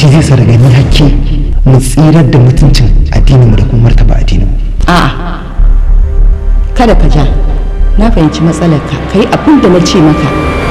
shi zai sa daga ni hakki mu tsirar da mutuncin addininmu da kuma martaba addininmu a'a kada ka ja na fahimci matsalarka ka yi abin da na ce maka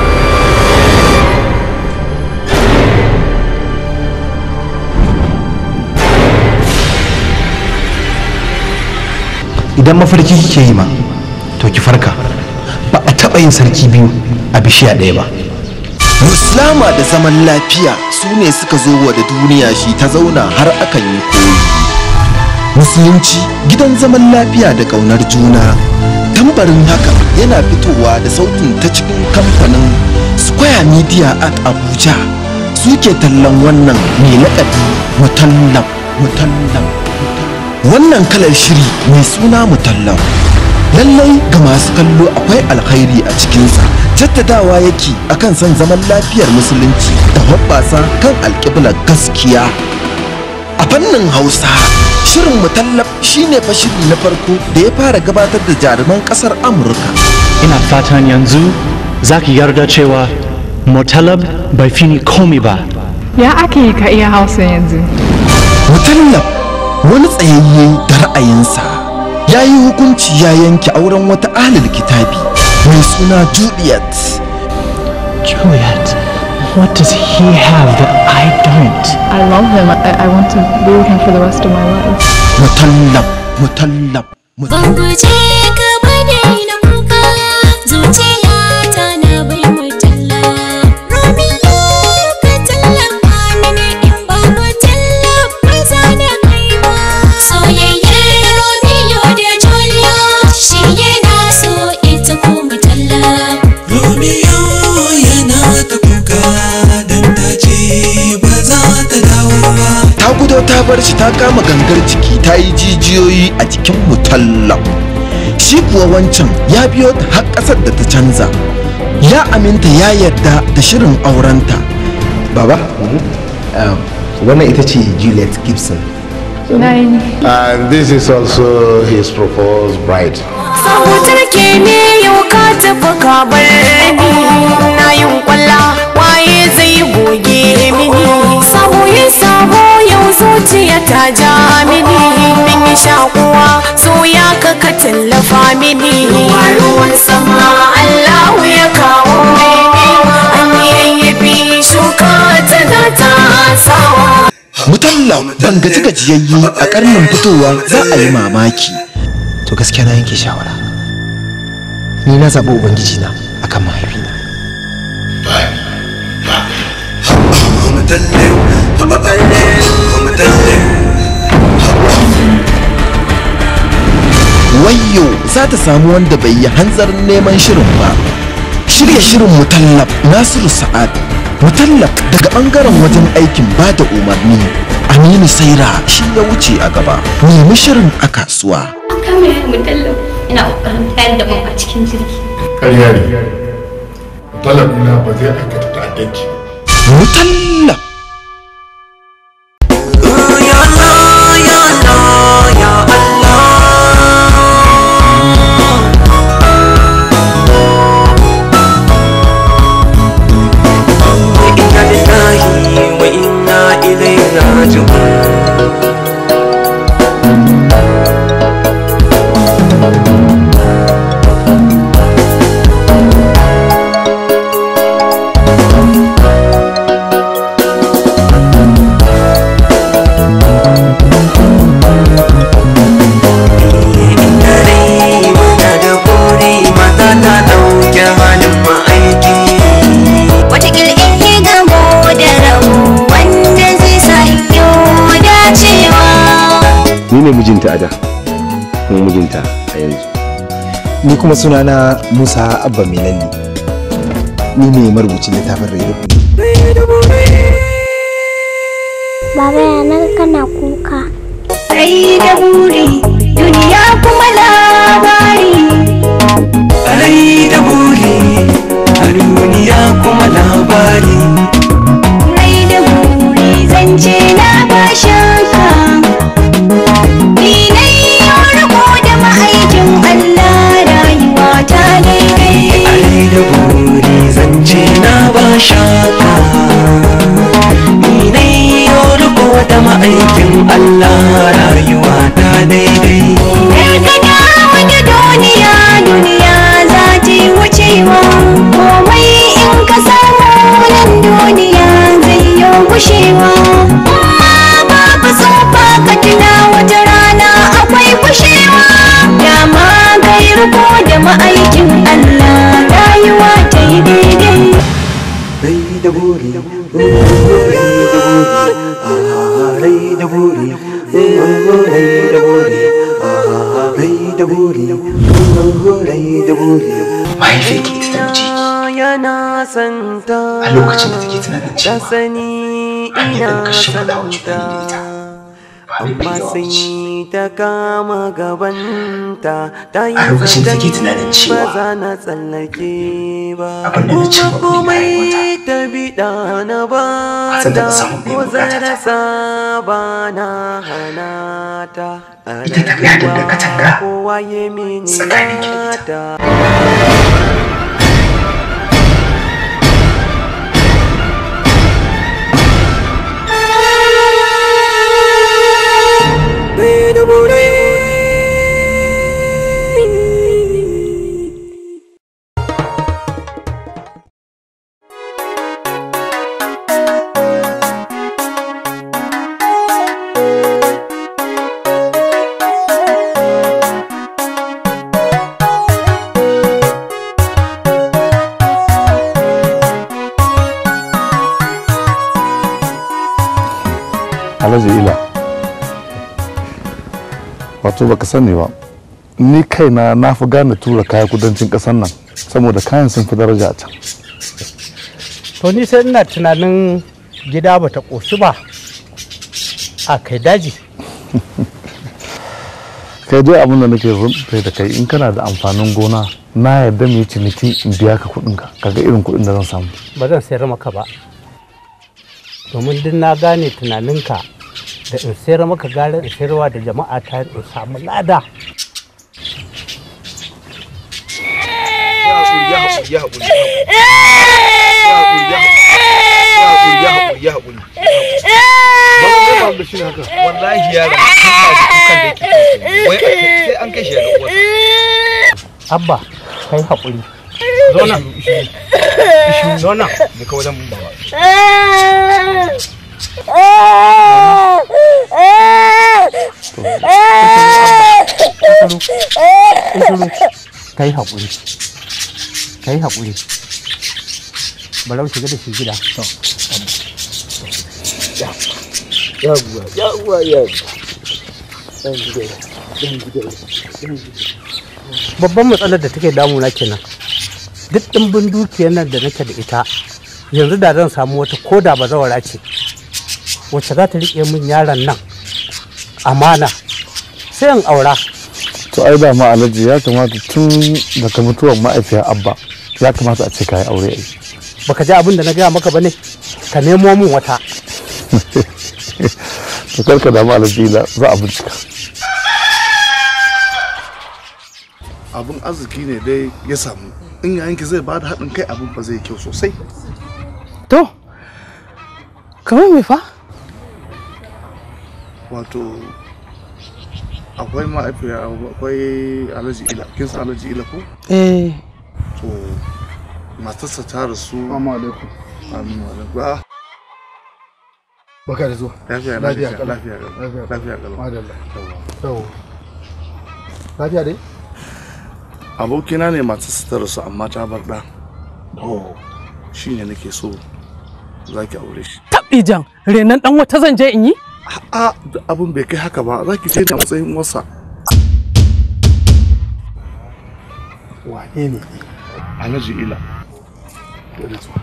idan mafarki kike yi ma to ki farka ba a taɓa yin sarki biyu a bishiya ɗaya ba muslama da zaman lafiya su ne suka zo wa da duniya shi ta zauna har akan yi koyi musulunci gidan zaman lafiya da ƙaunar juna tambarin haka yana fitowa da sautin ta cikin kamfanin square media at abuja suke tallan wannan mai laƙabi mutallab mutallab wannan kalar shiri mai suna mutallab lallai ga masu kallo akwai alkhairi a cikinsa jaddadawa yake akan son zaman lafiyar musulunci da hoɓɓasa kan alƙiblar gaskiya a fannin hausa shirin mutallab shine fa shiri na farko da ya fara gabatar da jaruman ƙasar amurka ina fatan yanzu za ki yarda cewa mutallab bai fi ni komi ba Ya ake yi ka iya hausa yanzu? mutallab wani tsayayye da ra'ayinsa ya yi hukunci ya yanke auren wata ahlul kitabi mai suna juliet juliet what does he have that i don't I love him. I, I want to be with him for the rest of my life. mutallab mutallab Ban guje ka bane na kuka zuciyata na bai mutalla Romeo ka tallafa mini in ba mutalla ba za da kai ba Soyayyar Romeo da Julia shi yana so ita ko mutalla Romeo yana ta kuka don ta ce ba za ta dawo ba. ta gudo ta bar shi ta kama gangar jiki ta yi jijiyoyi a jikin mutallab shi kuwa wancan ya biyo ta har ƙasar da ta canza ya aminta ya yarda da shirin aurenta baba wannan ita ce juliet gibson Nine. And this is also his proposed bride. Sabutar ke ne yau ka tafi ka bar ni na yin kwalla waye zai goge mini sabo yin sabo yau zuciya ta ja mini min yi shakuwa so ya ka ka tallafa mini ruwan sama Allahu ya kawo mini an yayyafi shuka tana ta sawa mutallab ban gaji gajiyayye a karnin fitowa za a yi mamaki to gaskiya na yanke shawara ni na zaɓi ubangiji na akan mahaifina wayyo za ta samu wanda bai yi hanzarin neman shirin ba shirya shirin mutallab nasiru sa'ad mutallab daga bangaren wajen aikin ba da umarni aminu saira shi ya wuce a gaba nemi shirin a kasuwa kama ya mutallab ina kokarin tayar da mu a cikin jirgi Ƙarya ne. Talabina ba zai aikata ta'addanci. mutallab wa inna ilaihi raji'un Dare muna da buri mata ta ɗauke halin ma'aiki Wataƙil in yi gamo da rabu wanda zai sanyo dacewa. ni ne mijinta a da kuma mijinta a yanzu ni kuma sunana musa abba mai lalle ni ne marubucin littafin raido Baba yanar kana kuka. Rai da buri, duniya kuma labari. rai da buri a duniya kuma labari Rai da buri, zance na ba shaka. Ni na yi riko da ma'aikin Allah rayuwa ta daidai. rai da buri zance na ba shaka ni ne yo kushewa amma babu tsufa ka tuna wata rana akwai kushewa dama kai riko da ma'aikin Allah rayuwa ta yi daidai rai da buri rai da buri rai da buri rai da buri rai da buri rai da buri mahaifiyarki ita ta mace yana santa a lokacin da take tunanin cewa sani hanyar da ina muka shimfiɗa wa santa juna da ita ba mai amma yawa sun ce yi ta kama gabanta ta yi A lokacin da take zaton tunanin cewa ba za na tsallake ba abin da na cimma kuma burin komai ta biɗa na ba A san da ta na samu biyan ko zan bukata ta. rasa ba na hana ta a Ita ta fi haɗin da rayuwa katanga kowa ya mini tsakanin ki da nata alhaji ila wato baka sani ba ni kaina na fi gane tura kaya kudancin ƙasar nan saboda kayan sun fi daraja a can to ni sai ina tunanin gida bata ƙoshi ba a kai daji kai dai abin da nake rumfe da kai in kana da amfanin gona na yarda mu yi ciniki in biya ka kuɗin ka kaga irin kuɗin da zan samu ba zan sayar maka ba domin duk na gane tunaninka da in sayar maka gara in sayarwa da jama'a ta in samu lada wallahi yaron tun ba da kukan da yake wai sai an kai shi ga uwarsa abba kai haƙuri zo nan zo nan da ka wajen baba kai haƙuri kai haƙuri barau shiga da shi gida yawwa yawwa yawwa dan gida dan gida babban matsalar da take damuna kenan duk ɗimbin dukiyar nan da nake da ita yanzu da zan samu wata koda ba zawara ce wacce za ta riƙe min yaron nan amana sai in aura to ai da ma alhaji ya kamata tun daga mutuwar ma'aifiyar abba ya kamata a ce ka yi aure ai baka ji abin da na gaya maka bane ka nemo min wata to karka damu alhaji la za a bincika abin arziki ne dai ya samu in yayanki zai bada haɗin kai abin ba zai kyau sosai To, kamar me fa? wato akwai ma'aifiya akwai alhaji ila kin san alhaji ila ko Eh, to matarsa ta rasu Assalamu alaikum. amin wa alaikum ah Baka da zuwa. lafiya Lafiya lafiya kalau. lafiya kalau lafiya kalau Madalla. Yau. Lafiya dai? abokina ne matarsa ta rasu amma ta bar ɗa to shine nake so zaki aure shi taɓi jan, renan ɗan wata zan je in yi? a abin bai kai haka ba zaki je da matsayin wasa Wane ne? alhaji ila Dole zuwa.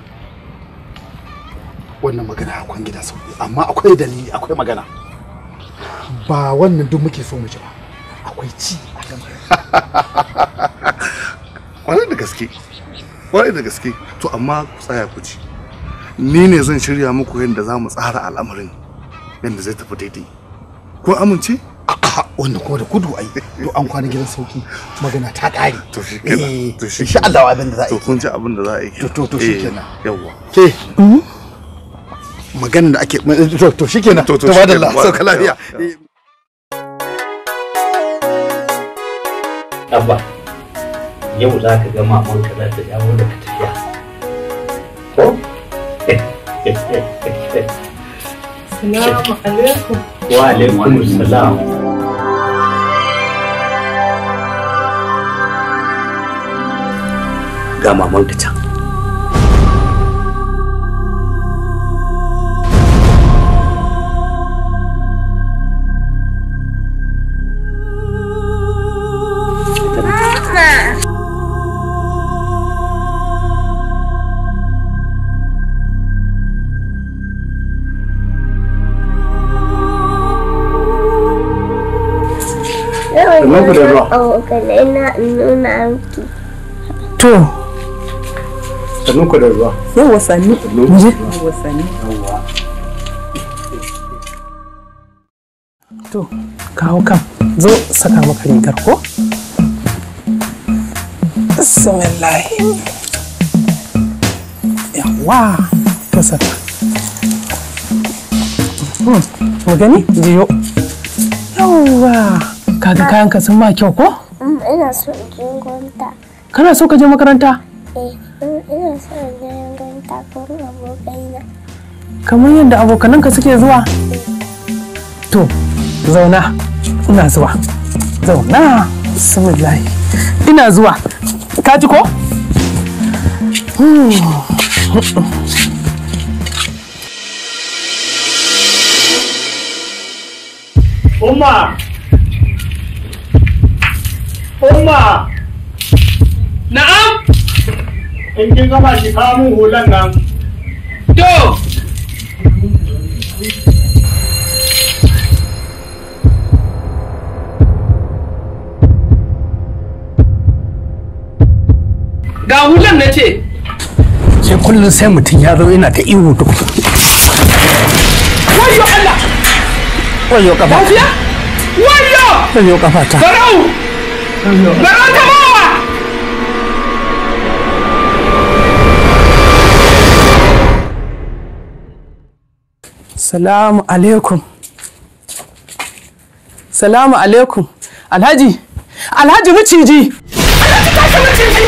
Wannan magana akwai gidan sauki, amma akwai dalili, akwai magana. Ba wannan duk muke so mu ji ba. Akwai ci a kan kwarai da gaske kwarai da gaske to amma ku tsaya ku ci ni ne zan shirya muku yadda za mu tsara al'amarin yadda zai tafi daidai kun amince wannan kuma da kudu ai to an kwana gidan sauki magana ta ƙare to shi kenan to shi insha Allah abin da za a to yi kun ji abin da za a yi to to to shi kenan yawwa ke maganin da ake to to shi kenan To, to, to shi madalla kenan, sauka lafiya yawa, abba yau za ka ga mamanka za ta dawo daga tafiya ko Assalamu alaikum. Wa alaikum salam. Ga mamanka can. Sannan ku da ruwa. Abokanai na nuna miki. To, Sannu ku da ruwa. yawa sannu. Muje. Yawa sannu. To, kawo kan. Zo saka maka rigar ko? Bismillah. Yawa. To saka. Hmm, Mu gani? Jiyo. Yawa. Kaga kayanka sun ma kyau ko? Mm, Ina so in je gwanta. Kana so ka je makaranta? Eh, mm, ina so in je gwanta gurin abokaina. kamar yadda abokananka suke zuwa to zauna ina zuwa zauna bismillahi ina zuwa ka ji ko Umma! Umma! Na'am! In kin gama ki kawo min hulan nan. To! Ga hulan na ce. sai kullum sai mutum ya zo yana ta ihu duk Wayo Allah! wayo kafa Lafiya? Wayo! wayo kafa ta Barau! Barau ta bawa! Salamu alaikum. Salamu alaikum. Alhaji, Alhaji maciji. Alhaji kashe maciji.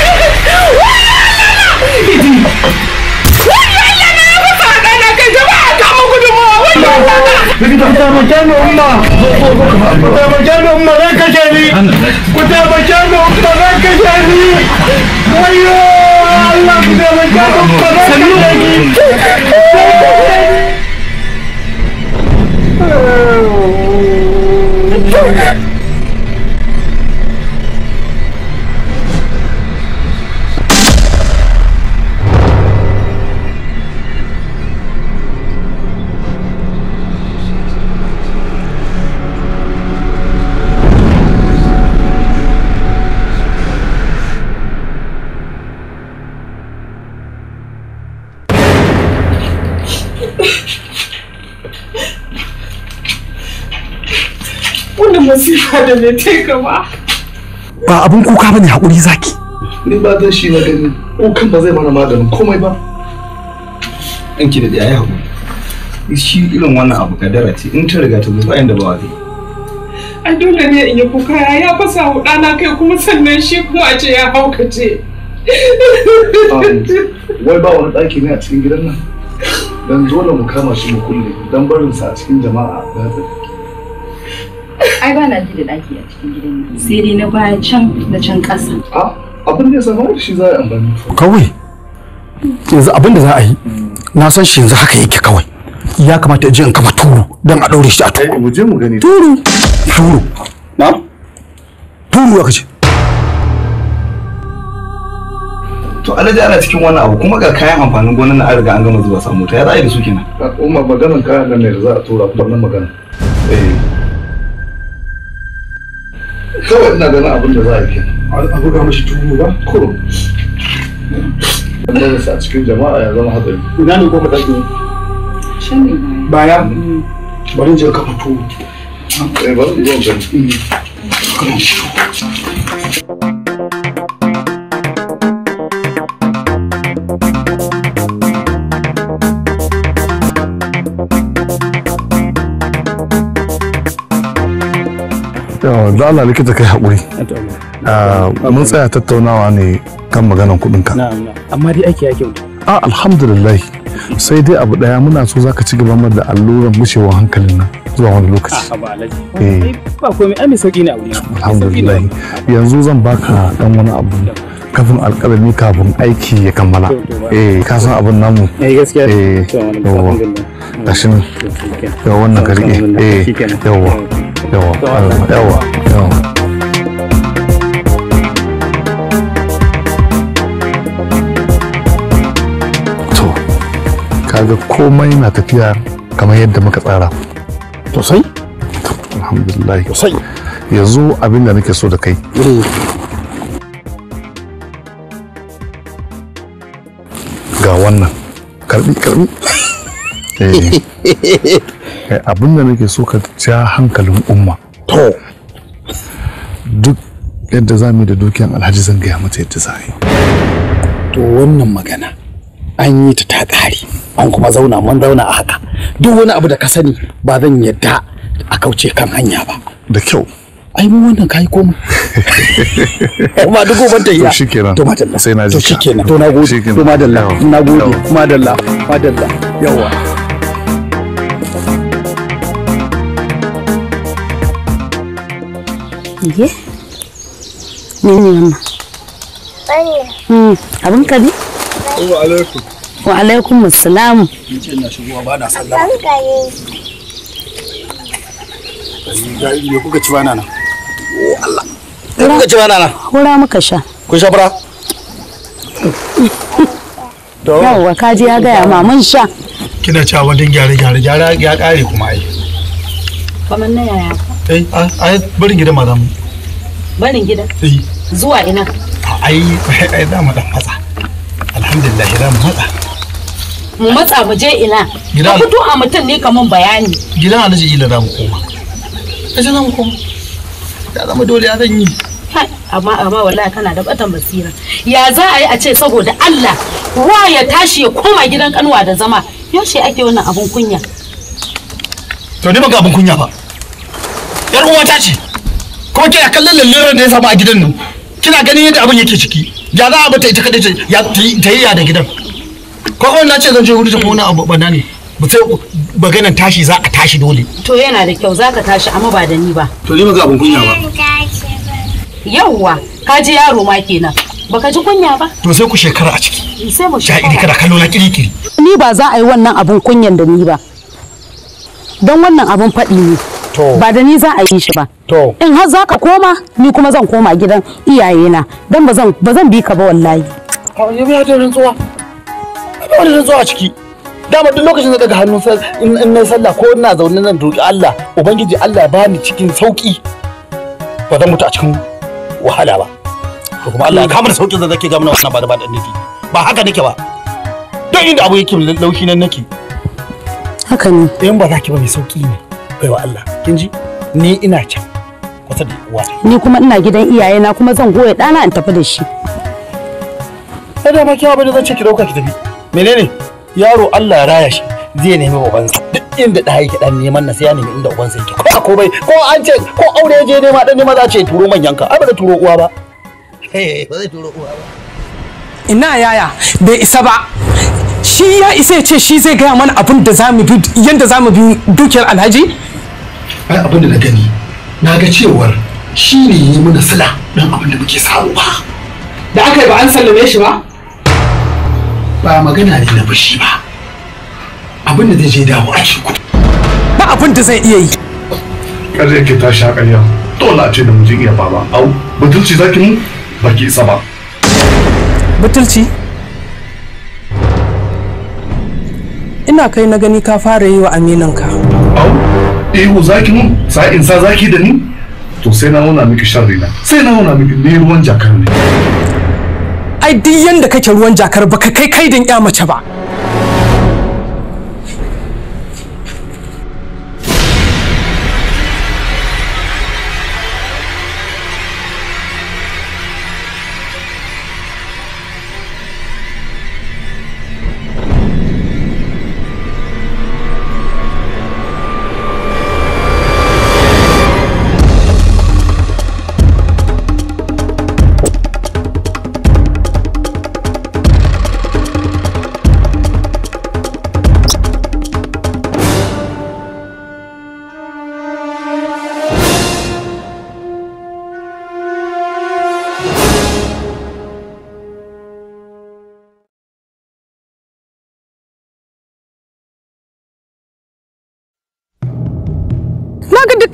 Wani Allah na ya fasa ɗana kai jama'a ta mu gudunmawa wani Allah. Ku taimake ni umma! Ku taimake ni umma zan kashe ni! Ku taimake ni umma zan kashe ni! Wayo! Allah ku taimake ni umma zan kashe ni! Wannan masifa da me ta gaba. ba abun kuka bane hakuri zaki ni ba dan shi na gani kukan ba zai mana maganin komai ba Ɗanki da ɗaya ya haƙuri. Shi irin wannan abu kadara ce in ta riga ta zo bayan da ba wa zai. Ai dole ne in yi kuka ya ya fasa wa ɗana kai kuma sannan shi kuma a ce ya haukace. wai ba wani ɗaki ne a cikin gidan nan dan dole mu kama shi mu kulle dan barin sa a cikin jama'a da hatsi Ai ba na ji da ɗaki a cikin gidan nan. Sai dai na baya can da can ƙasa. abin da ya samu da shi za a yi amfani kawai yanzu abin da za a yi na san shi yanzu haka yake kawai ya kamata in je in kafa turu don a ɗaure shi a turu mu je mu gani turu turu na turu aka ce To alhaji ana cikin wannan abu kuma ga kayan amfanin gonan na an riga an gama zuba samu ta ya za a yi da su kenan. umma maganan kayan nan ne da za a tura wannan magana eh kawai ina ganin abin da za a yi kenan a buga mashi turu ba kurum dan barin sa a cikin jama'a ya zama hatsari Ina ne ko ka ɗauke? Shan ne Baya? Bari in je kafa tuwo. eh bari in zo in gani yawa da Allah likita kai haƙuri Ah, mun tsaya tattaunawa ne kan maganan kuɗinka amma dai aiki ya kyauta a alhamdulillah sai dai abu daya muna so zaka ci gaba da alluran gushewar hankalin nan zuwa wani lokaci a ba alaji eh ba komai ai mai sauki ne a wuri alhamdulillah yanzu zan baka dan wani abu kafin alƙalami kafin aiki ya kammala eh ka san abin namu eh gaskiya eh yawa gashi nan yawa wannan ka rike eh yawa yawa yawa yawa to kaga komai na tafiya kamar yadda muka tsara sosai alhamdulillah sosai yanzu abin da nake so da kai ga wannan karbi karbi eh eh, abin da nake so ka ja hankalin umma to duk yadda za mu yi da dukiyan alhaji zan gaya mata yadda za a yi to wannan magana an yi ta ta ƙare an kuma zauna mun zauna a haka duk wani abu da ka sani ba zan yadda a kauce kan hanya ba da kyau ai mu wannan kai komai kuma duk goban ta iya to shikenan to madalla sai na ji to shikenan to na gode to madalla na gode madalla madalla yawa Ye? Ne ne wannan? Hmm, abin ka ne? wa alaikum Wa alaikum assalamu. ni ce ina shigowa ba na sallama ga me kuka ci bana nan oh Allah me kuka ci bana nan Hura muka sha. kun sha fara Yawwa kaji ya gaya ma mun sha. kina cewa wajen gyare gyare gyare ya kare kuma ai Kamar na yaya? ai ai barin gidan madam Barin gida. eh Zuwa ina? ai ai za mu dan matsa alhamdulillah za mu matsa Mu matsa mu je ina. Gida. Ka fito a mutum ne kaman bayani. gidan alhaji ila za mu koma kaje za mu koma ya zama dole ya zan yi Kai, Amma amma wallahi kana da batan basira. Ya za a yi a ce saboda Allah wa ya tashi ya koma gidan kanwa da zama. Yaushe ake wannan abun kunya? to ni ba ga abin kunya ba yar uwata ce kuma kina kallon lallurar da ya samu a gidan nan kina ganin yadda abin yake ciki ya za a bata ita kadai ta ya ta yi ta yi ya da gidan ko kawai na ce zan je wuri ta kuma wani abu bana ne ba sai maganan tashi za a tashi dole To yana da kyau zaka tashi amma ba da ni ba. to ni ba ga abin kunya ba Yawwa, ka ji yaro ma kenan. Baka ji kunya ba? to sai ku shekara a ciki Sai mu ja'iri kada kallo na kirikiri Ni ba za a yi wannan abun kunyan da ni ba. Don wannan abun faɗi ne. Ba da ni za a yi shi ba. To. In har za ka koma, ni kuma zan koma gidan iyayena. Don ba zan ba zan bi ka ba wallahi. kawai ya biya da rantsuwa ba wani rantsuwa a ciki dama duk lokacin da daga hannun sa in in na sallah ko ina zaune nan roki Allah ubangiji Allah ya bani cikin sauki ba zan mutu a cikin wahala ba to kuma Allah ya kama da saukin da zake ga mana wannan ba da ba da nufi ba haka nake ba don inda abu yake laushi nan nake Haka ne. in ba za ki ba mai sauki ne baiwa Allah kin ji ni ina can kusa da uwa Ni kuma ina gidan iyayena kuma zan goya ɗana in tafi da shi. sai da ma kiyawa bane zan ce ki dauka ki tafi menene yaro Allah ya raya shi zai nemi ubansa duk inda da yake dan neman na sai ya nemi inda ubansa yake ko ko bai ko an ce ko aure ya je nema dan nema za ce turo manyan ka ai ba zai turo uwa ba ba zai turo uwa ba ina yaya bai isa ba shi ya isa ya ce shi zai gaya mana abin da zamu bi yanda zamu bi dukiyar alhaji ai abin da na gani na ga cewar shi ne yi mana sila dan abin da muke samu ba da aka yi ba an sallame shi ba ba magana ne na fushi ba abin da zai je dawo a cikin ba abin da zai iya yi kada yake ta sha ƙarya dole a ce da mijin iya baba au butulci zaki mu baki isa ba butulci ina kai na gani ka fara yi wa aminanka au ihu zaki mu sa'in sa zaki da ni to sai na nuna miki sharri na sai na nuna miki ne ruwan jakar ne ai duk yanda kake ruwan jakar baka kai kaidin ya mace ba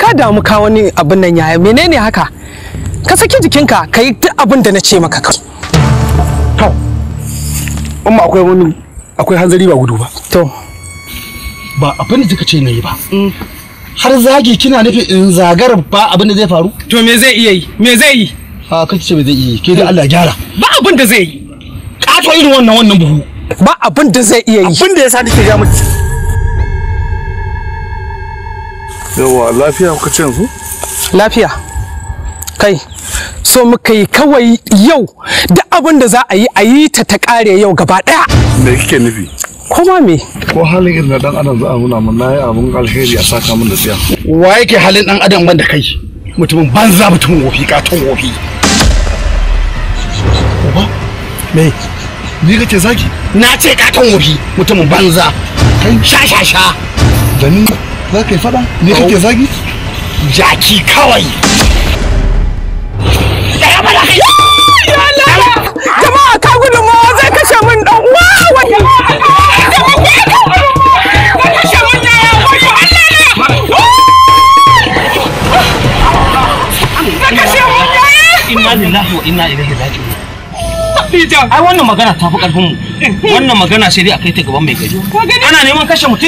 ka damu ka wani abin nan yaya menene haka ka saki jikinka ka yi duk abin da na ce maka ka to umma akwai wani akwai hanzari ba gudu ba to ba abin da kika ce na yi ba har zagi kina nufi in zagar ba abin da zai faru to me zai iya yi me zai yi a kace ce me zai iya yi ke dai Allah gyara ba abin da zai yi kato irin wannan wannan buhu ba abin da zai iya yi abin da yasa nake ga miki yawa lafiya kuka ce yanzu lafiya kai so muka yi kawai yau da abin da za a yi a yi ta ta kare yau gaba daya me kike nufi kuma me ko halin irin na dan adam za a nuna mun nayi abun alheri a saka min da tsiya wa yake halin dan adam banda kai mutumin banza mutumin wofi katon wofi uba me ni kake zaki na ce katon wofi mutumin banza kai sha sha sha da ni za ka yi fada ni kake zagi jaki kawai jama'a ka gudunmawa zai kashe min dan uwa wani inna lillahi wa inna ilaihi raji'un ai wannan magana ta fi karfin mu wannan magana sai dai a kai ta gaban mai gari ana neman kashe mutum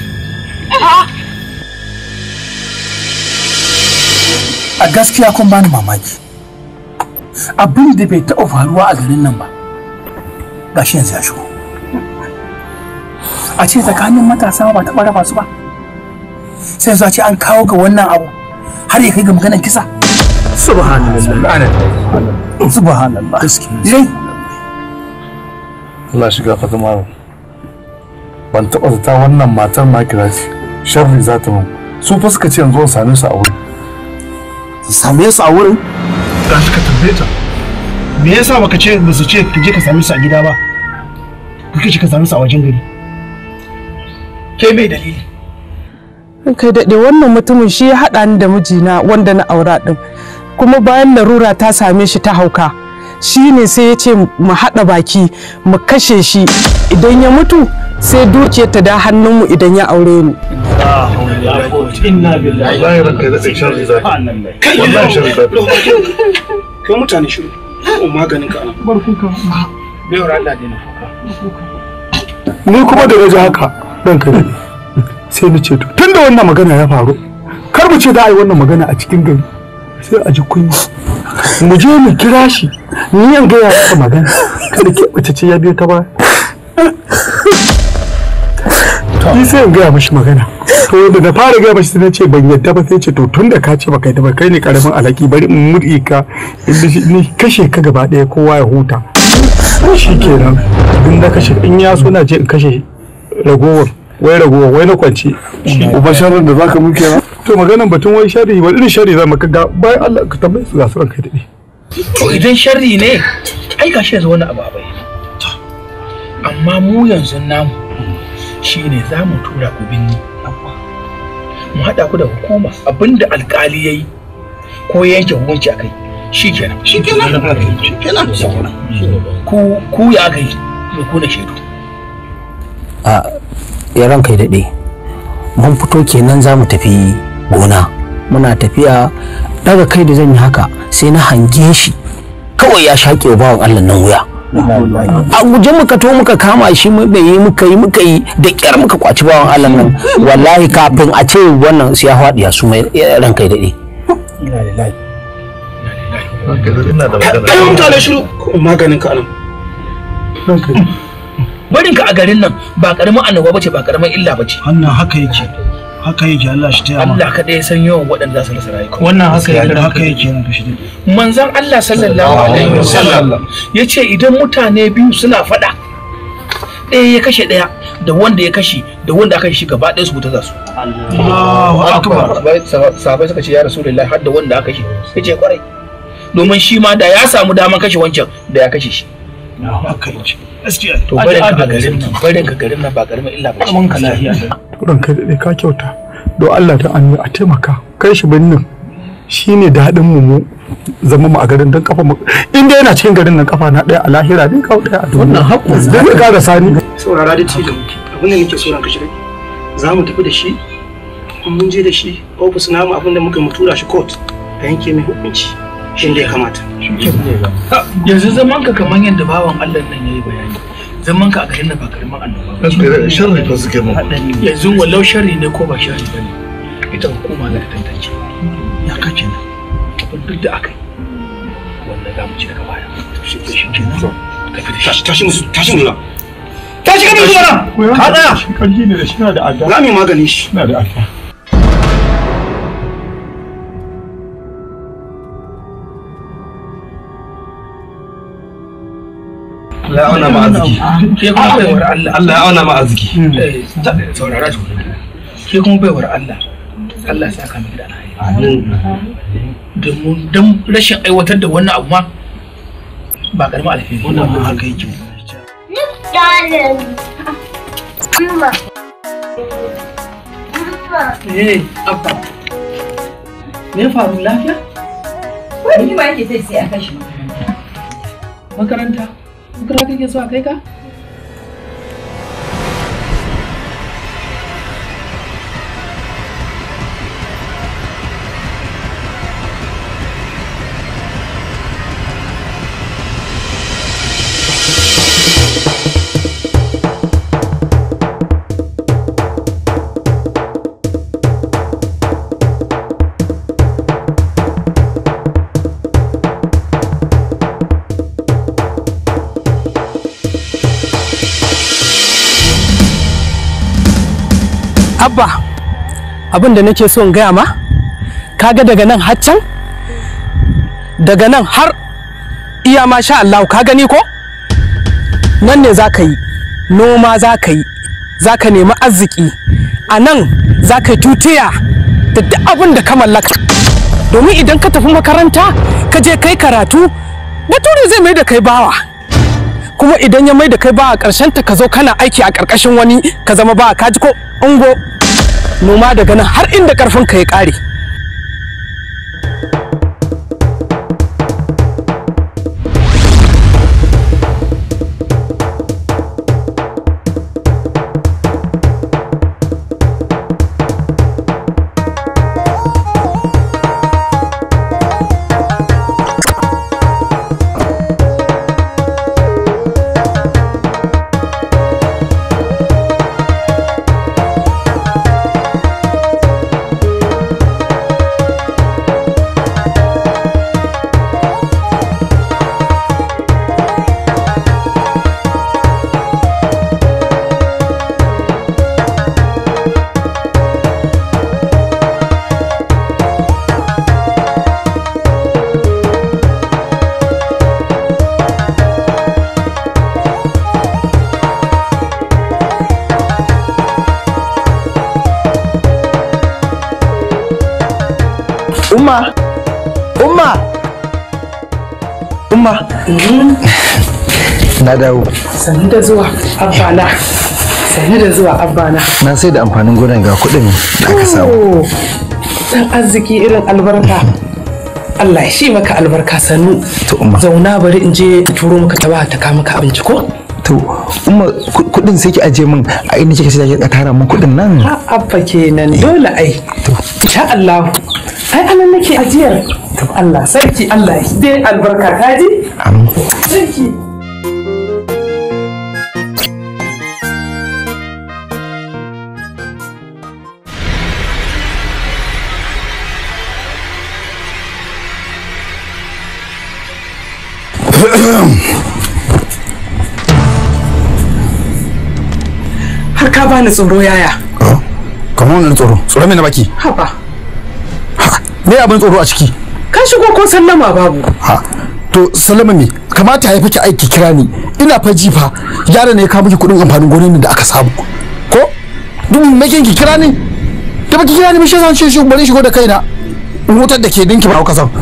a gaskiya kun bani mamaki abin da bai taɓa faruwa a garin nan ba gashi yanzu ya shigo a ce tsakanin matasa ba taɓa raba su ba sai yanzu a ce an kawo ga wannan abu har ya kai ga maganar kisa subhanallah subhanallah dai Allah shiga fata malam ban taɓa zata wannan matar ma kira ce sharri za ta mun su fa suka ce yanzu in same su a wurin same su a wurin da suka tambaye ta me yasa baka ce ba su ce ka je ka same su a gida ba kake ce ka same su a wajen gari ke mai dalili kai daɗe wannan mutumin shi ya haɗa ni da mijina wanda na aura ɗin kuma bayan larura ta same shi ta hauka shi ne sai ya ce mu haɗa baki mu kashe shi idan ya mutu sai dukiyar ta da hannunmu idan ya aure ni inna billahi wallahi ranka da tsaye sharri za kai wallahi sharri za kai mutane shiru ko maganin ka ana barkuka bai wa Allah dena ni kuma da waje haka ranka da sai na ce to tunda wannan magana ya faru kar mu ce da ai wannan magana a cikin gari sai a ji kunya mu je mu kira shi ni yan gaya masa magana kada ke mace ce ya biyo ta ba ni sai in gaya mashi magana to da na fara gaya mashi sai na ce ban yadda ba sai ce to tun da ka ce baka yadda ba kai ne karamin alaki bari in murɗe ka ni kashe ka gaba ɗaya kowa ya huta shi kenan in na kashe in ya so na je in kashe ragowar wai ragowar wai na kwance uba sharrin da zaka muke na to maganan batun wai shari wani irin shari za mu ga bayan Allah ka tambaye su ga su ranka daɗe to idan sharri ne ai ga shi yanzu wani abu a bai amma mu yanzu namu shine za mu tura ku binni mu haɗa ku da hukuma abinda alkali ya yi ko ya yanke hukunci a kai shi kenan shi kenan shi kenan ku ku ya gai mai kuna shaidu a ya ranka daɗe mun fito kenan za mu tafi gona muna tafiya daga kai da zan yi haka sai na hange shi kawai ya shaƙe wa bawan Allah nan wuya a guje muka to muka kama shi muka yi muka yi muka yi da kyar muka kwaci bawan Allah nan wallahi kafin a ce wannan sai ya faɗi ya su mai ranka daɗe kai mutane shiru maganin ka anan barin ka a garin nan ba karamin annoba bace ba karamin illa bace wannan haka yake haka yake Allah shi taya Allah kaɗai ya san yawan waɗanda za su rasa rayuka wannan haka yake haka yake ranka shi manzon Allah sallallahu alaihi wasallam yace idan mutane biyu suna faɗa ɗaya ya kashe ɗaya da wanda ya kashe da wanda aka shi gaba ɗaya su wuta za su Allahu akbar sahabai suka ce ya rasulullahi har da wanda aka kashe yace kwarai domin shi ma da ya samu daman kashe wancan da ya kashe shi haka yake gaskiya to barin ka garin nan barin ka garin nan ba karamin illa ba mun ka lafiya ranka daɗe ka kyauta don Allah da an a taimaka kai shi birnin shine daɗin mu mu zama mu a garin don kafa mu in dai yana cikin garin nan kafa na ɗaya a lahira dai kawo ɗaya a duniya wannan haƙƙo zai ka ƙara sani saurara da cikin abin da nake so ranka shi za mu tafi da shi mun je da shi ofis namu abinda muka mu tura shi court a yanke mai hukunci shi ya kamata yanzu zaman ka kamar yadda bawan Allah nan yayi bayani zaman ka a garin da ba karamin annoba ba sharri fa suke mun yanzu wallau sharri ne ko ba sharri bane ita hukuma za ta tantance ya kace nan abin duk da aka yi wannan za mu ci daga baya shi ke shi ke tashi tashi musu tashi musu tashi ka musu mana ka tsaya shi karfi ne da shi na da adda za mu yi maganin shi na da adda Allah ya auna ma arziki. ke kuma baiwar Allah Allah ya auna ma arziki. Eh, ta- saurara su ke kuma baiwar Allah Allah ya saka miki da alheri domin don rashin aiwatar da wannan abu ma ba karamin alheri wannan ma haka yake Darling. Mama. Mama. eh abba me ya faru lafiya Wani ni ma yake sai sai a kai shi makaranta makaranta kake so a kai ka abba abin da nake so in gaya ma kaga daga nan har can daga nan har iya ma sha Allah ka gani ko nan ne za ka yi noma za ka yi za ka nemi arziki a nan za ka yi tutiya da duk abin da ka mallaka domin idan ka tafi makaranta ka je kai karatu bature zai mai da kai bawa kuma idan ya mai da kai bawa ƙarshen ta ka zo kana aiki a ƙarƙashin wani ka zama bawa ka ji ko ungo noma daga nan har inda ƙarfin ka ya ƙare umma umma umma na dawo sannu da zuwa abbana sannu da zuwa abbana na sai da amfanin gonan ga kuɗin da aka samu Oh, dan arziki irin albarka Allah ya shi maka albarka sannu zauna bari in je in turo maka ta ba ta kawo maka abinci ko to umma ku- kuɗin sai ki aje min a inda kika sai ki tara min kuɗin nan a abba kenan dole ai insha Allah ai anan nake ajiyar to Allah sarki Allah ya dai albarka kaji sarki har ka bani tsoro yaya kamar wannan tsoro tsoro mai na baki haba me abin tsoro a ciki ka shigo ko sallama babu ha to salama me kamata ya fiki aiki kira ni ina fa ji fa yaron ne ya kawo miki kudin amfanin gonan da aka samu ko duk me kin ki kira ni da baki kira ni me shi zan ce shi bari shigo da kaina in hutar da ke dinki ba ka san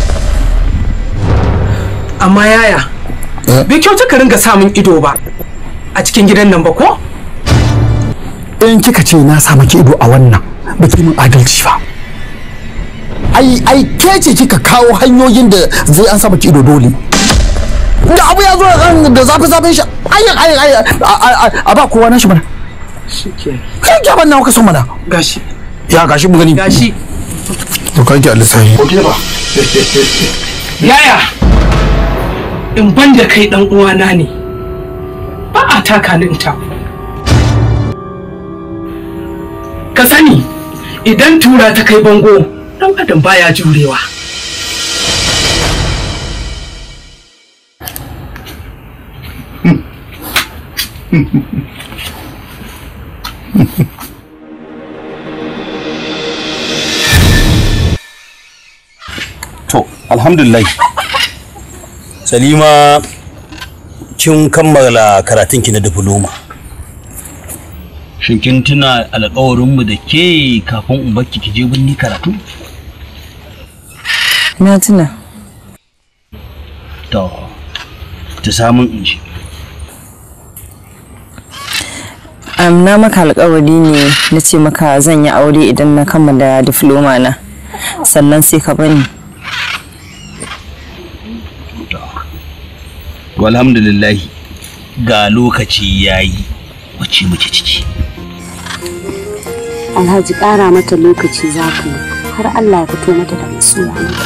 amma yaya bai kyauta ka ringa samun ido ba a cikin gidan nan ba ko in kika ce na sa miki ido a wannan baki min adalci ba ai ai ke ce kika kawo hanyoyin da zai an sa miki ido dole da abu ya zo da- da zafi zafin shi ai ai ai a- a- a ba kowa na shi mana shike kai gaban nawa ka so mana gashi ya gashi mu gani gashi to kake a lissafi ko ba yaya in ban da kai dan uwana ne ba a taka ni in taku ka sani idan tura ta kai bango dan adam baya jurewa To, alhamdulillah. Salima, kin kammala karatunki na diploma. Shin kin tuna alƙawarinmu da ke kafin in bakki ki je birni karatu? Na tuna. To, ta samun in ji. Am na maka alƙawari ne na ce maka zan yi aure idan na kammala diploma na. Sannan sai ka bani. To, alhamdulillah ga lokaci yayi wacce muke ciki. Alhaji ƙara mata lokaci za ka yi har Allah ya fito mata da masoya mata.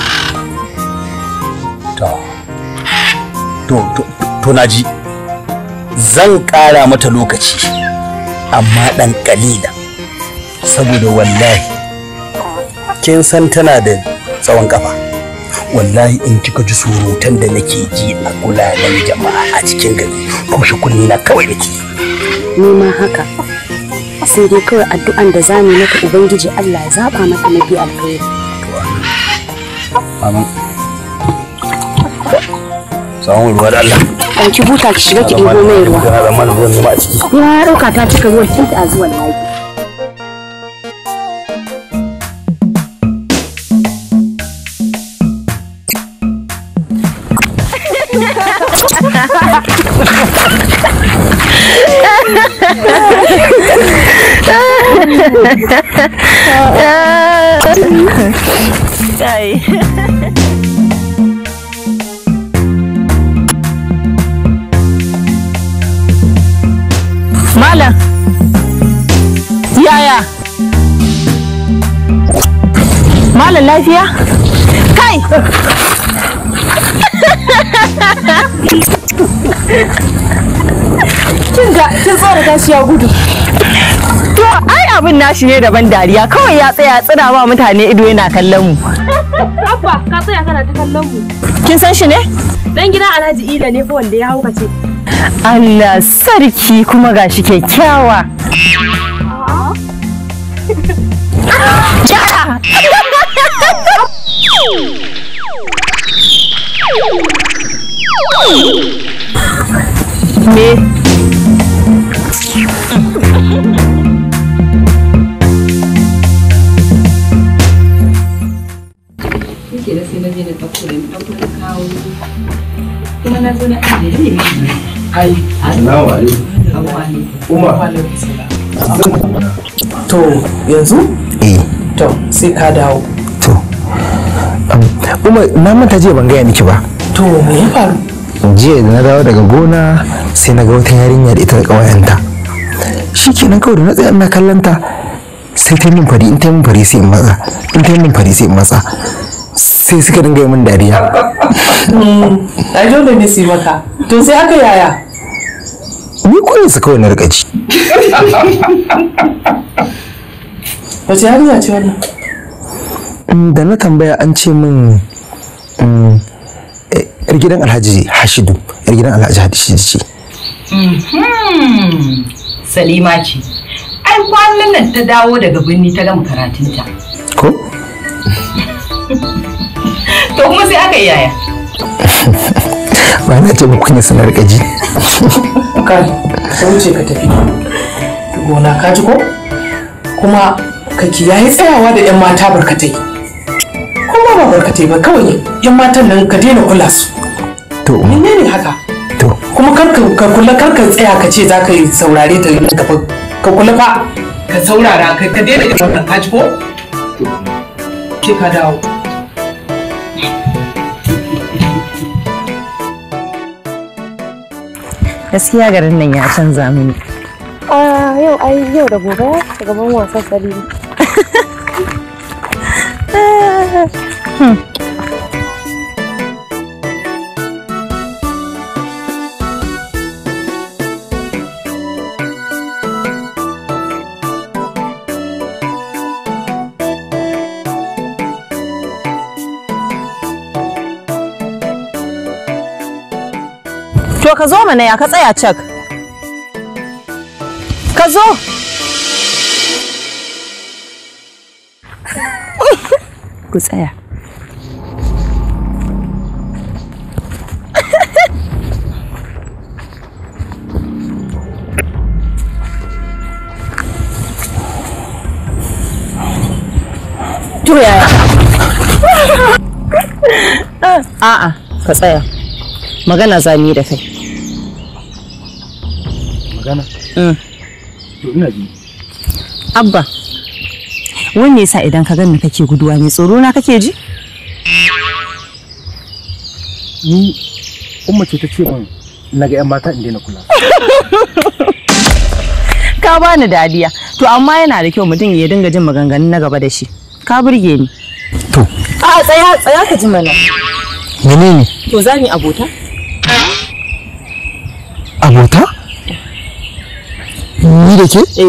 To, to, to, to na ji. Zan ƙara mata lokaci, amma ɗan ƙalila. Saboda wallahi, kin san tana da tsawon ƙafa. Wallahi in kika ji surutan da nake ji a gulanen jama'a a cikin gari, kushe kunni na kawai nake. Ni ma haka. Sai dai kawai addu'an da za mu yi mata Ubangiji Allah ya zaɓa mata mafi alkhairi. Amin. Samun ruwa da Allah. Ɗauki buta ki shiga ki ɗebo mai ruwa. Kana zama da ruwan nema a ciki. Ya ɗauka ta cika ruwan tun ta zuwa layi. Kai. Malam. Yaya? Malam lafiya? Kai! Kin ga kin tsora tashi ya gudu. To ai abin nashi ne daban dariya kawai ya tsaya tsira ba mutane ido yana kallon mu. Abba, ka tsaya kana ta kallon mu. Kin san shi ne? Dan gidan Alhaji Ila ne fa wanda ya haukace. Allah sarki kuma gashi kyakkyawa. Yara! Me? Yake da sai na je na ɗauko da ɗauko na kawo. Kuma na zo na ajiye ne. Ai, Assalamu alaikum. Umar. to yanzu to sai ka dawo Umar na manta jiya ban gaya miki ba. to me ya faru Jiya da na dawo daga gona sai na ga wata yarinya da ita da ƙawayenta. Shi kenan kawai da na tsaya ina kallon ta sai ta yi min fari in ta yi min fari sai in matsa in ta yi min fari sai in matsa sai suka dinga yi min dariya. ai dole ne su yi maka to sai aka yaya Ni kullum su kawai na riƙa ji. wace yarinya ce wannan Mm, Da na tambaya an ce min mm, eh, yar gidan Alhaji Hashidu yar gidan Alhaji Hashidu ce. Mhm. Salima ce. Ai kwanan nan ta dawo daga birni ta gama karatunta. Ko? To kuma sai aka yi yaya. Ba na ce muku ne suna riƙa ji. kai ka wuce ka tafi gona ka ji ko kuma ka kiyaye tsayawa da yan mata barkatai kuma ba barkatai ba kawai yan matan nan ka daina kula su To. menene haka To. kuma kar ka ka kula kar ka tsaya ka ce za ka yi saurare ta yi gaba ka kula fa ka saurara ka ka daina irin wannan ka ji ko ke ka dawo Gaskiya garin nan ya canza mini. A yau ai yau da gobe gaban wasan Salima. Hmm. To ka zo mana ya ka tsaya cak. Ka zo. Ku tsaya. To yaya? A'a, ka tsaya. Magana za mu yi da kai. magana Mm. to ina ji Abba, wai me yasa idan ka gani kake guduwa ne tsoro na kake ji? ni umma ce ta ce min na ga yan mata in daina kula Ka bani dadiya. To amma yana da kyau mutum ya dinga jin maganganun na gaba da shi. Ka burge ni. To. A tsaya tsaya ka ji mana. menene To za mu yi abota? abota ni da ke Eh.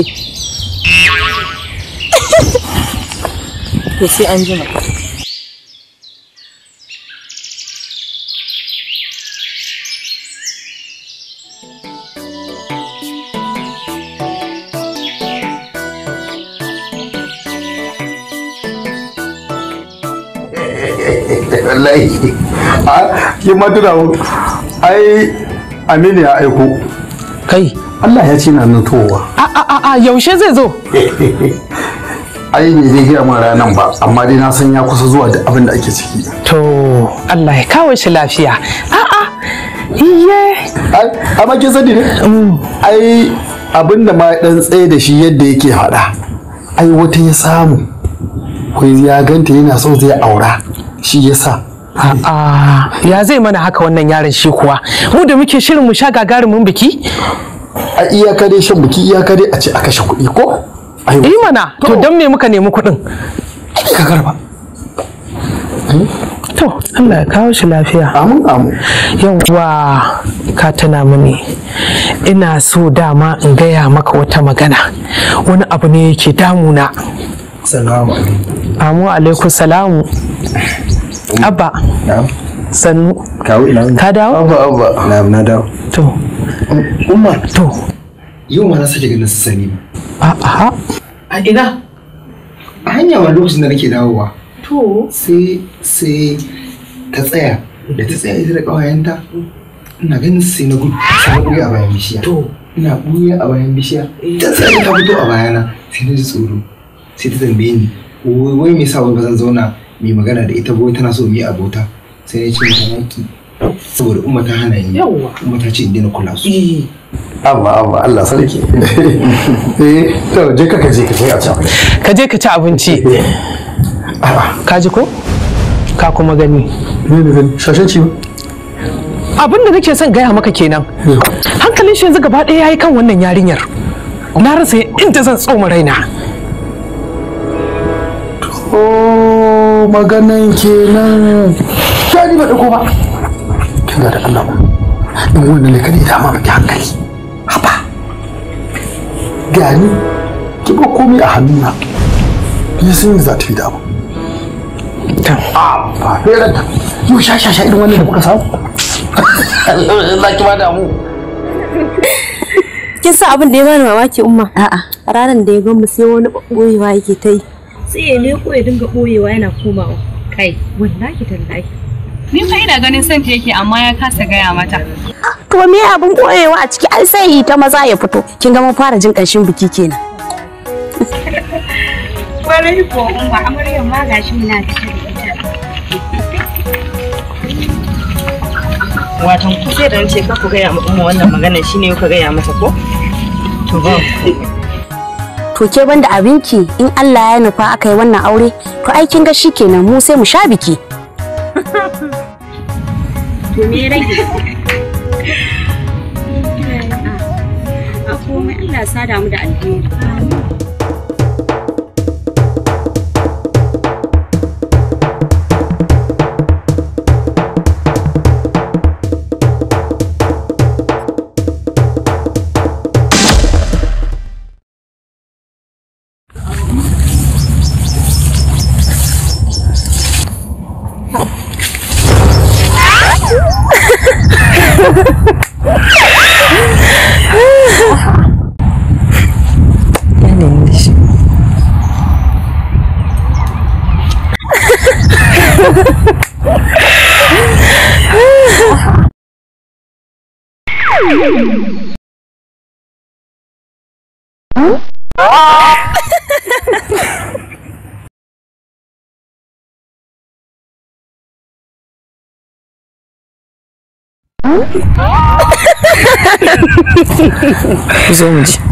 To sai an jima. wallahi a ki ma tuna mu ai aminu ya aiko kai Allah ya ce na nan towa a a a a yaushe zai zo ai ne zai gaya min ranan ba amma dai na san ya kusa zuwa da abin da ake ciki to Allah ya kawo shi lafiya a a iye amma kin sani ne ai abin da ma ya dan tsaye da shi yadda yake faɗa ai wata ya samu ko ya ganta yana so zai aura shi yasa A'a ya zai mana haka wannan yaron shi kuwa mu da muke shirin mu sha gagarumin biki a iyaka dai shan biki iyaka dai a ce a kashe kuɗi ko yi mana to don me muka nemi kuɗin ka garba to Allah ya kawo shi lafiya amin amin yawwa ka tuna mini ina so dama in gaya maka wata magana wani abu ne yake damuna salamu amu alaikum salamu abba sannu kawo ina ka dawo abba abba na na dawo to umma to yau ma na sake ganin su sani a a a ina a hanya ma lokacin da nake dawowa To. sai sai ta tsaya da ta tsaya ita da ƙawayenta ina ganin su sai na gudu sai na buya a bayan bishiya to ina buya a bayan bishiya ta tsaya ta fito a bayana sai na ji tsoro sai ta tambaye ni wai wai me yasa wai ba zan zauna mai magana da ita ba wai tana so mu yi abota sai na ce mata naki saboda umma ta hana ni Yawwa. umma ta ce in daina kula su abba abba Allah sarki eh to je ka je ka je a can ka je ka ci abinci ka ji ko ka kuma gani ne ne gani shashanci ba abin da nake son gaya maka kenan hankalin shi yanzu gaba ɗaya yayi kan wannan yarinyar na rasa inda zan tsoma raina Oh, maganan kenan. Ya ni ba dauko ba. Kin ga da Allah ba. In wannan ne kada ya dama miki hankali. Haba. Gani ki ba komai a hannuna. Ni sun za ta yi da abu. Ah, ba fere ta. Yau sha sha sha irin wannan da kuka samu. Allah ki ba da mu. Kin san abin da ya bani mamaki umma? A'a. Ranar da ya gan mu sai wani boyewa yake ta yi. sai ya leko ya dinga boyewa yana komawa kai wallahi tallahi Ni fa ina ganin son ta yake amma ya kasa gaya mata. To me abin koyewa a ciki ai sai yi ta maza ya fito. Kin ga mun fara jin ƙanshin biki kenan. Kwarai ko umma amaryar ma gashi muna tafi da ita. Watan ku sai da nace ka ku gaya ma umma wannan magana shine ka gaya mata ko? To ba To ke banda abinki in Allah ya nufa aka yi wannan aure to ai kin ga shikenan mu sai mu sha biki. To me ya rage? A komai Allah ya sada mu da alheri. zo mu ji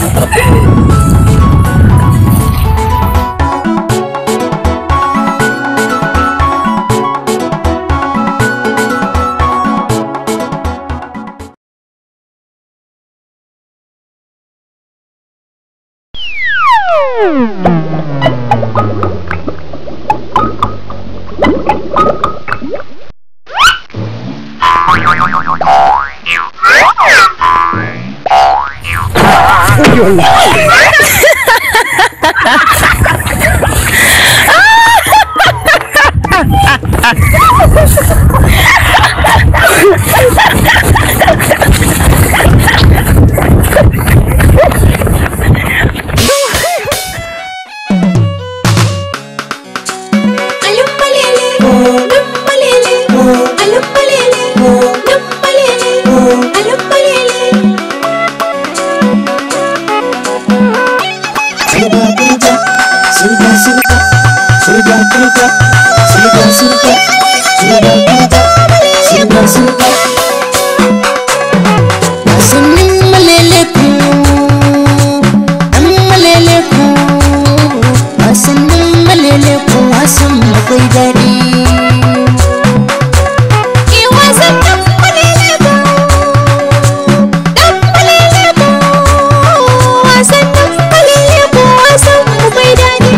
Wasannin malele ku, ɗan malele ku, wasannin malele ku wasan akwai daɗi. Ki wasannin malele ku, ɗan malele ku, wasannin malele ku wasan akwai daɗi.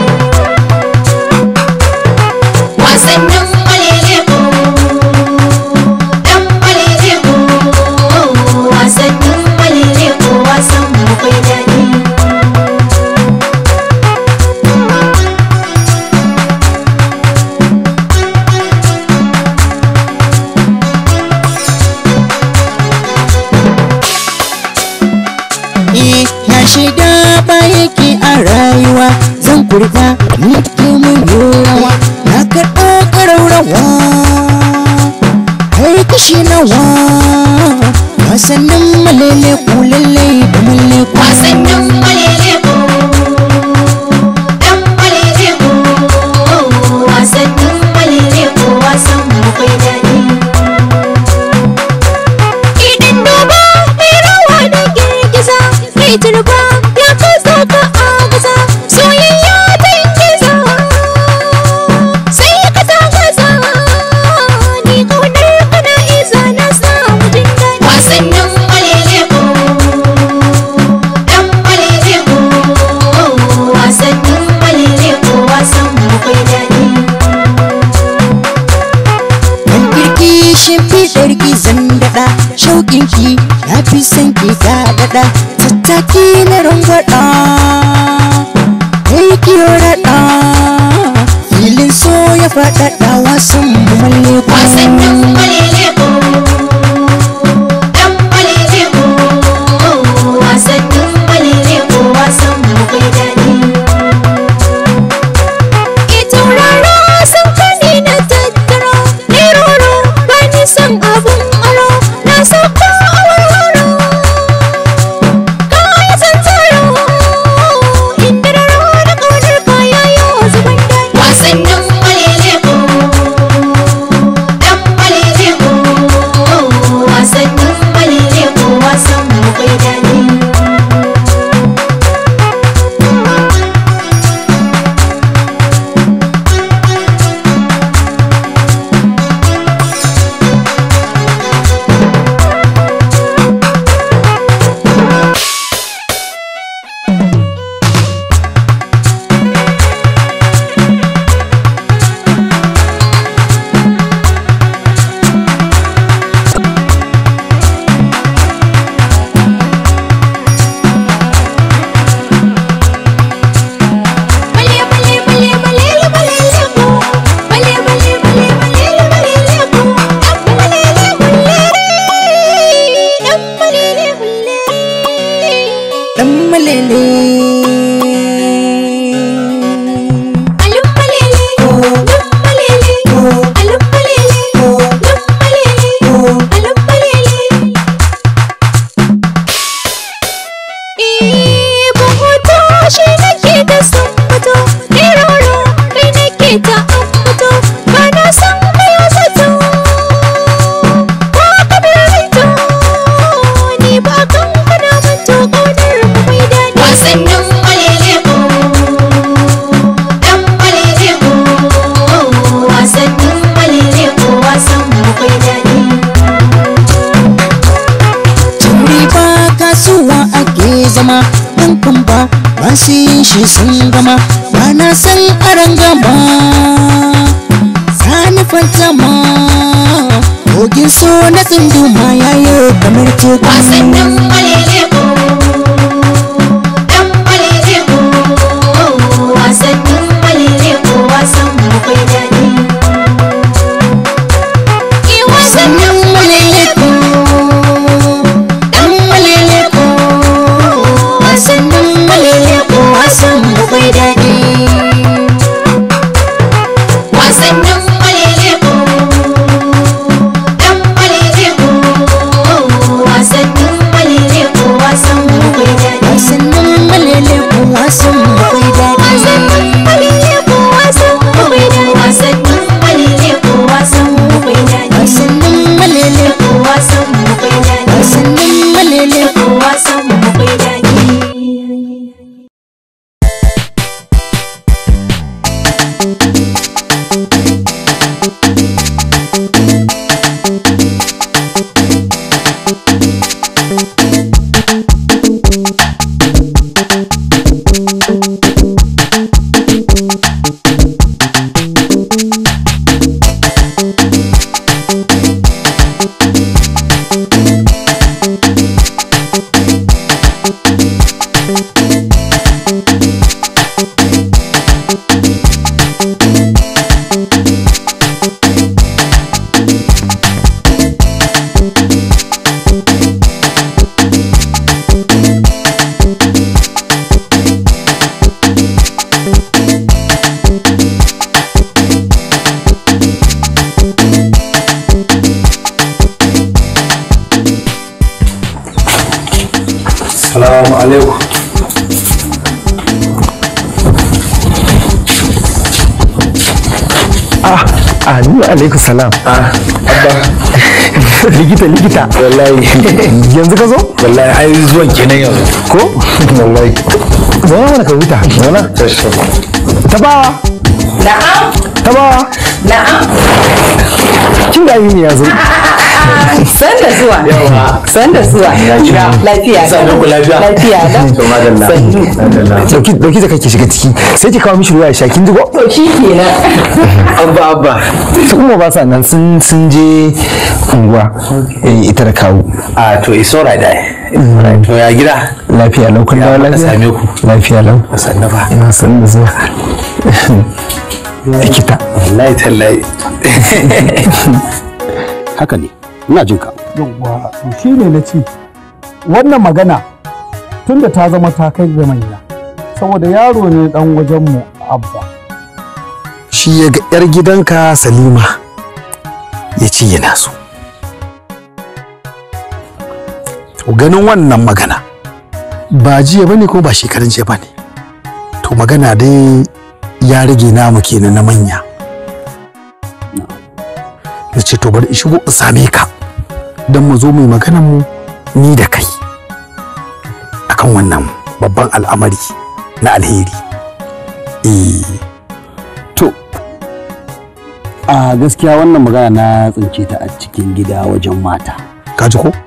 Wasannin malele ku, ɗan malele ku, wasannin malele ku wasan akwai daɗi. Eh, na shiga ba yake a rayuwa zan kurba ni ke mun yorawa na karɓo ƙaraurawa har kashi nawa wasannin malele ku lallai da malle ku wasannin malele ku dan malele ku wasannin malele ku wasan akwai daɗi idan duba mai rawa da girgiza mai turba ya kasa ka a gaza soyayya ta giza sai ka ta gaza ni kaunar kana isa na samu jin daɗi wasannin malele ko dan malele ko wasannin malele ko wasan akwai daɗi Yan kirki shimfiɗar gizon daɗa shauƙin ki na fi son ki ga daɗa tattaki na rangwaɗa kai kiyo raɗa filin so ya faɗaɗa wasan malle ko wasannin malele ko dan malele ko wasannin malele ko wasan akwai daɗi ke tauraro sun kani na tattara ne roro ba ni san abun aro na saka a warwaro kaya san tsaro inda raro da ƙaunar kaya yau zuban daɗi wasannin malele ko dan malele ko wasannin malele ko wasan akwai daɗi Dan malele Alum malele Lum malele Alum malele Lum malele Alum malele zama dan kumba masu yin shi sun gama ba na san aran gama sani fantama kogin so na tsunduma yayo kamar teku wasannin maleleko dan maleleko wasannin maleleko wasan akwai daɗi wasannin maleleko dan maleleko wasannin maleleko wasan akwai daɗi wasannin maleleko dan maleleko wasannin maleleko wasan akwai daɗi wasannin maleleko wasan akwai daɗi wasannin maleleko wasan akwai daɗi wasannin maleleko wasan akwai daɗi wasannin maleleko wasan akwai daɗi wasannin maleleko wasan akwai daɗi Salamu alaikum. ah Aminu alaikum salam ah abba likita likita wallahi yanzu ka zo wallahi ai zuwan kenan yanzu ko wallahi zauna mana ka huta zauna tabawa Na'am. tabawa Na'am. kin ga Aminu ya zo San da zuwa. San da zuwa. Lafiya. Sannu ku lafiya. Lafiya da. To madalla. dauki dauki da kake shiga ciki sai ki kawo mishi ruwa ya sha kin ji ko To shi kenan. abba abba su kuma ba sa nan sun sun je unguwa eh ita da kawo a to it's alright ai to ya gida lafiya lau kun dawo Ya, lafiya same ku. lafiya lau sannu ba ina san da zuwa likita wallahi tallahi haka ne ina jin ka yawwa to shi ne na ce wannan magana tunda ta zama ta kai ga manya saboda yaro ne dan wajenmu abba shi ya ga yar gidanka salima ya ce yana so to ganin wannan magana ba jiya bane ko ba shekarun jiya bane to magana dai ya rage namu kenan na manya na ce to bari in shigo in same ka don mu zo mu yi maganar mu ni da kai akan wannan babban al'amari na alheri eh to a gaskiya wannan magana na tsince ta a cikin gida wajen mata ka ji ko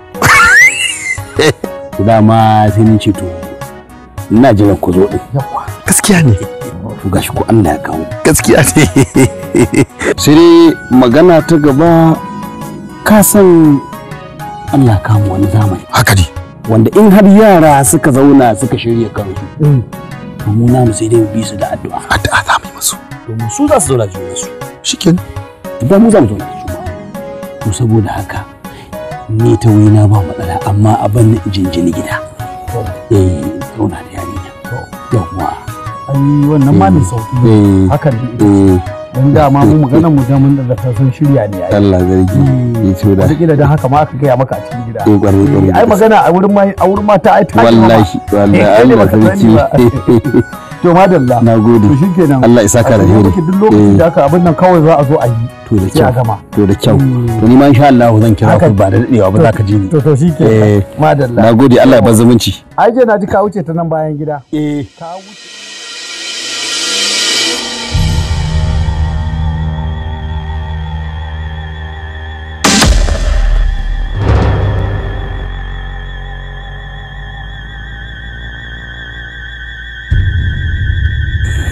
dama sai ni ce to ina jiran ku zo din gaskiya ne to gashi ko Allah ya kawo gaskiya ne sai dai magana ta gaba ka san Allah kama wani zamani haka ne wanda in har yara suka zauna suka shirya kansu to mu namu sai dai mu bi su da addu'a addu'a za mu yi musu domin su za su zauna da junansu shikenan ba mu za mu zauna da juna to saboda haka ni ta na ba matsala amma a ban jinjini gida eh zauna da yarinya yawwa ai wannan ma mai sauki ne hakan ne dan dama mu magana mu da mun da ta sun shirya ne ai Allah zargi ya ce da wataƙila don haka ma aka gaya maka a cikin gida Eh, ƙwarai, ƙwarai. ai magana a wurin ma a wurin mata ai ta wallahi wallahi Allah sarki to madalla na gode to shikenan Allah ya saka da heri duk lokacin da aka abin nan kawai za a zo a yi to da sai a kyau gama to da kyau to ni ma insha Allah zan kira ku ba da dadewa ba za ka ji ni to to shikenan eh madalla na gode Allah ya bar zumunci ai je na ji ka wuce ta nan bayan gida eh ka wuce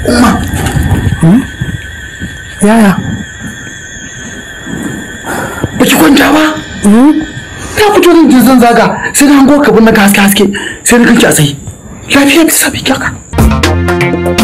umma yaya ba ki kwanta ba ta fito zan je zan zaga sai na hango kabin na haske haske sai na kanki a tsaye lafiya bisa bi kyaka